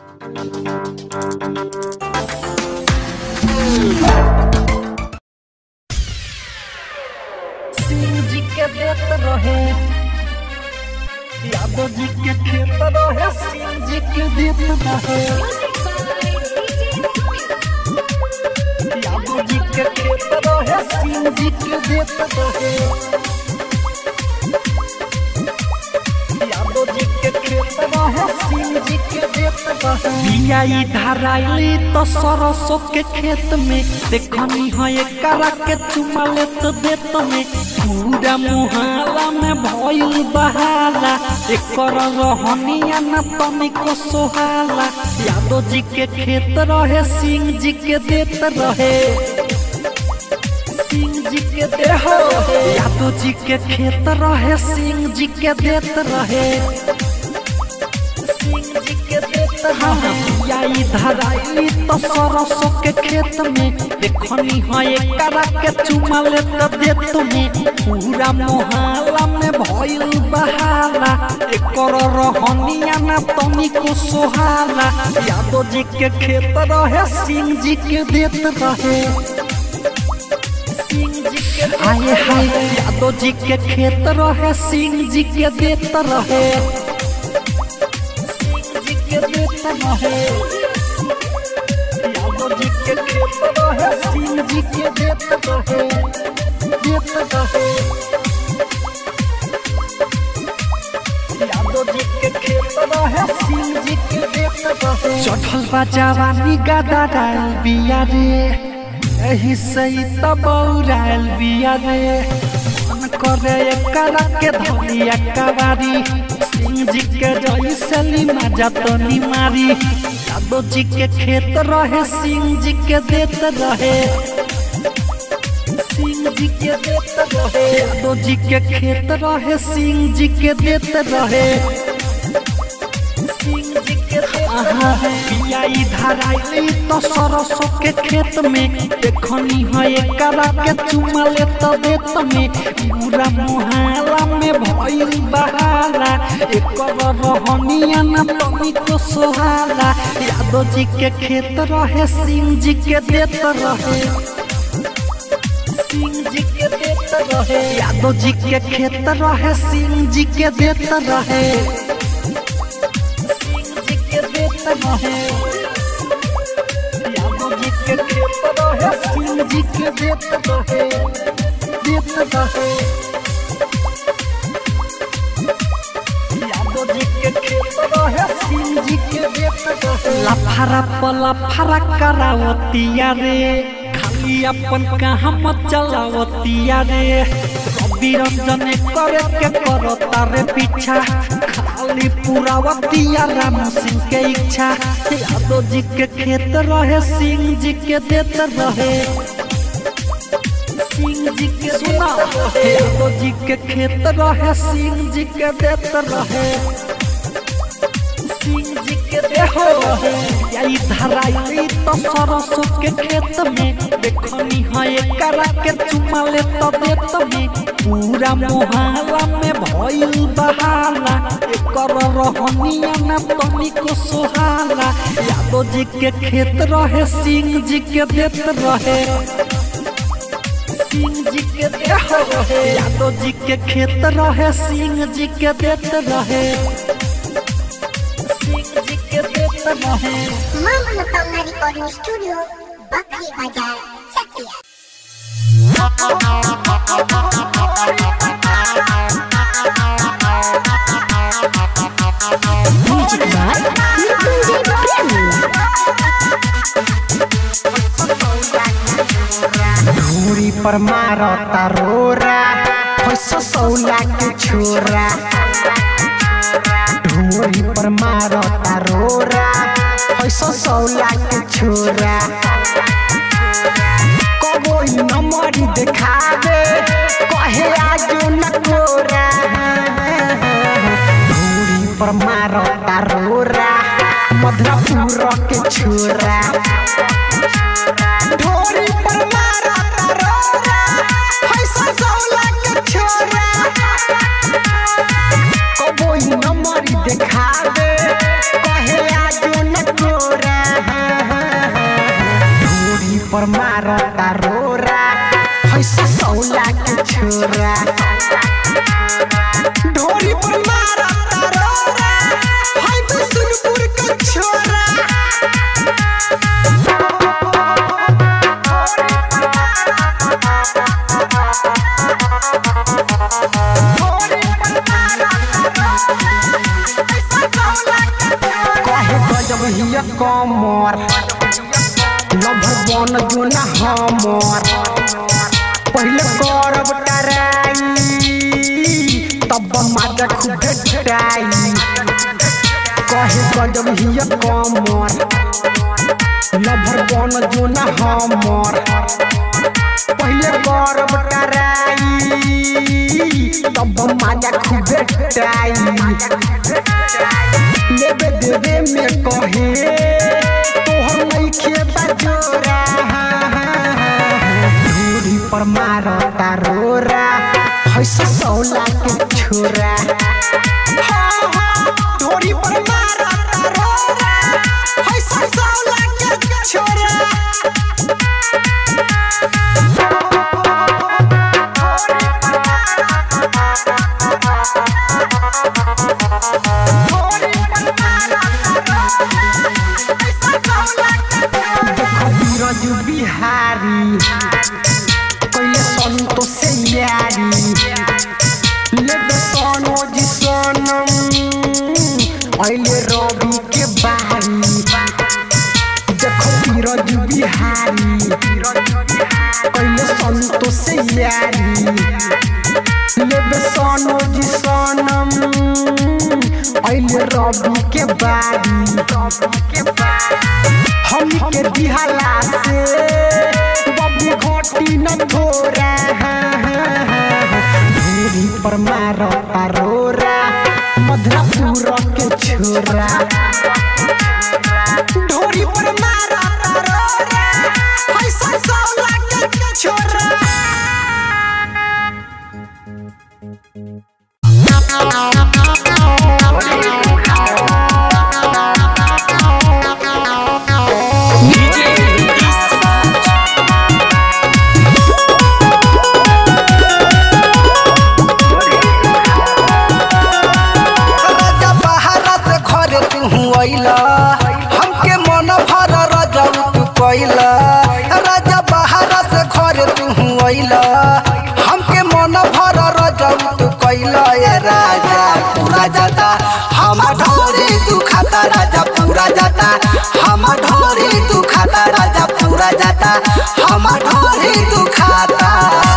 सिंह जी के देत रहे यादव जी के खेत रहे सिंह जी के देत रहे यादव जी के खेत रहे सिंह जी के देत रहे यादव जी के खेत रहे सिंह जी के देत रहे बिया इधर आइली तो सरसों के खेत में देखनी है एकरा के चुमा लेत देत में पूरा मुहाला में भइल बहाला एकर रहनिया न तनिको सोहाला यादव जी के खेत रहे सिंह जी के देत रहे सिंह जी के देह यादव जी के खेत रहे सिंह जी के देत रहे सिंह जी के देत रहे या इधर आइली तो सरसों के खेत में देखनी है एकरा के चुमा लेत देत में पूरा मोहल्ला में भइल बहाला एकर रहनिया न तनिको सोहाला यादव जी के खेत रहे सिंह जी के देत रहे सिंह जी के आए हाय यादव जी के खेत रहे सिंह जी के देत रहे सिंह जी के देत रहे यादव जी के खेत रहे सिंह जी के देत रहे देत रहे यादव जी के खेत रहे सिंह जी के देत रहे चढ़ल बा जवानी गादा डाल बिया रे एही सही तबौराल बिया रे मन करे एकरा के धनिया कवारी सिंह जी के जैसली मजा तो नी मारी यादव जी के खेत रहे सिंह जी के देत रहे सिंह जी के देत रहे यादव जी के खेत रहे सिंह जी के देत रहे सिंह जी के आहा बिया इधर आइली तो सरसों के खेत में देखनी है एकरा के चुमा लेत देत में पूरा मुहाला में भइल बहाला एकर रहनिया न तनिको सोहाला यादव जी के खेत रहे सिंह जी के देत रहे सिंह जी के देत रहे यादव जी के खेत रहे सिंह जी के देत रहे सिंह जी के देत रहे यादव जी के खेत रहे सिंह जी के देत रहे देत रहे यादव जी के खेत रहे सिंह जी के देत रहे लफारा पला फरा करावतिया रे खाली अपन कहाँ मत चलावतिया रे रवि रंजन करे के करता रे पीछा खाली पुरावतिया राम सिंह के इच्छा यादव जी के खेत रहे सिंह जी के देत रहे सिंह जी के सुना यादव जी के खेत रहे सिंह जी के देत रहे सिंह जी के देह रहे या इधर आइली तो सरसों के खेत में देखनी है एकरा के चुमा ले तो देत में पूरा मोहल्ला में भइल बहाला एकर रहनिया न तनिको सोहाला यादव जी के खेत रहे सिंह जी के देत रहे सिंह जी के देह रहे यादव जी के खेत रहे सिंह जी के देत रहे सिंह जी के देत रहे मां मनोकामना रिकॉर्डिंग स्टूडियो बकरी बाजार चकिया Music by Nikunjay Prem. धूरी पर मारता रोरा फैसो सौला के छोरा धूरी पर मारता रोरा फैसो सौला के छोरा कबोई नमरी देखावे कहे आजो न कोरा धूरी पर मारता रोरा मधुरापुर के छोरा ढोरी पर मारा रोरा पैसा सौला के छोरा कबोई नंबरी देखावे कहे आजो न मारता रोरा ऐसा सौला के छोरा ढोरी पर मारता रोरा हाय बिशुनपुर के छोरा कहे गजब हिया कमर नभर बन जुना हमर पहले करब टराई तब माजा खूब भेटाई कहे गजब हिया कमर नभर बन जुना हमर पहले करब टराई तब माजा खूब भेटाई लेबे देबे में कहे तोहर नइखे बजोरा धूरी पर मारता रोरा हैसा सौला के छोरा ढोरी पर मारता रोरा हैसा सौला के छोरा देखो बीरज बिहारी कैले संतोष से यारी लेबे सनोज सनम ऐले रवि के बारी देखो बीरज बिहारी कैले संतोष से यारी लेबे सनोज सनम ऐले रवि के बारी हम के दिहला से बबू घोटी न थोरा धूरी पर मारता रोरा मधुरापुर के छोरा ढोरी पर मारता रोरा ऐसा सौला के छोरा राजा बहारा से घरे तू अइला हमके मन भर राजा तू कइला राजा बहारा से घरे तू अइला हमके मन भर राजा तू कइला ए राजा पूरा जाता हम ढोरी तू खाता राजा पूरा जाता हम ढोरी तू खाता राजा पूरा जाता हम ढोरी तू खाता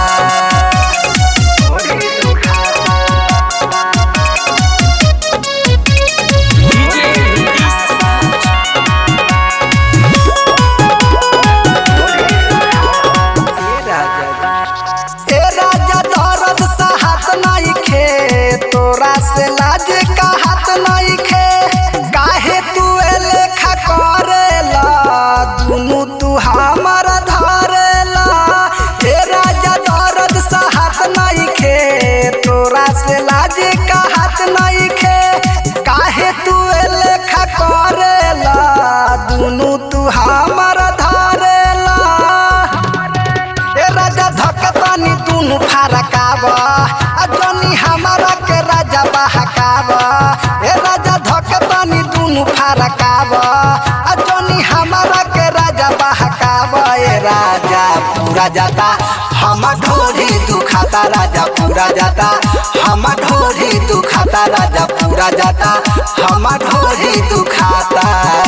ए राजा दर्द साहत नहीं खे तोरा से लाज का हाथ नहीं खे काहे तू ए लेखा करेला दुनु तू हमर धरेला ए राजा दर्द साहत नहीं खे तोरा से लाज का हाथ नहीं खे काहे तू ए लेखा करेला दुनु तू हमर धरेला ए राजा धकतानी दुनु फारकाव आ जनी हमारा के राजा बहकाव ए राजा धकतानी दुनु फारकाव आ जनी हमारा के राजा बहकाव ए राजा पूरा जाता हम ढोरी दुखाता राजा पूरा जाता हम ढोरी दुखाता राजा पूरा जाता हम ढोरी दुखाता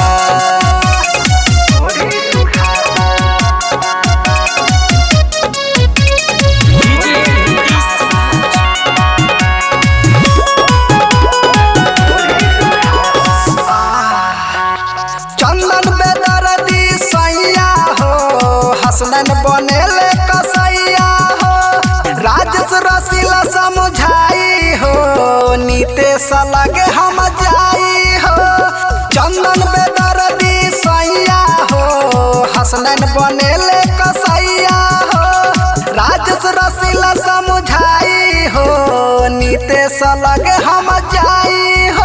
चंदन बेदर्दी सैया हो हसनन बनेले कसैया हो राजेश रसीला समझाई हो नीतेश लगे हम जाई हो चंदन बेदर्दी सैया हो हसनन बनेले कसैया हो राजेश रसीला समझाई हो नीतेश लगे हम जाई हो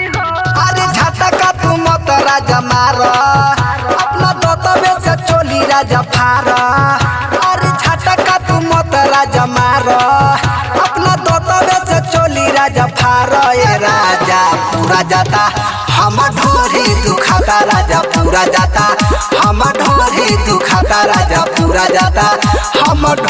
अरे झटका तू मत राजा मार अपना दतबे से चोली राजा फार अरे झटका तू मत राजा मार अपना दोतवे से चोली राजा फार ए राजा पूरा जाता हम ढोरी दुखाता राजा पूरा जाता हम ढोरी दुखाता राजा पूरा जाता हम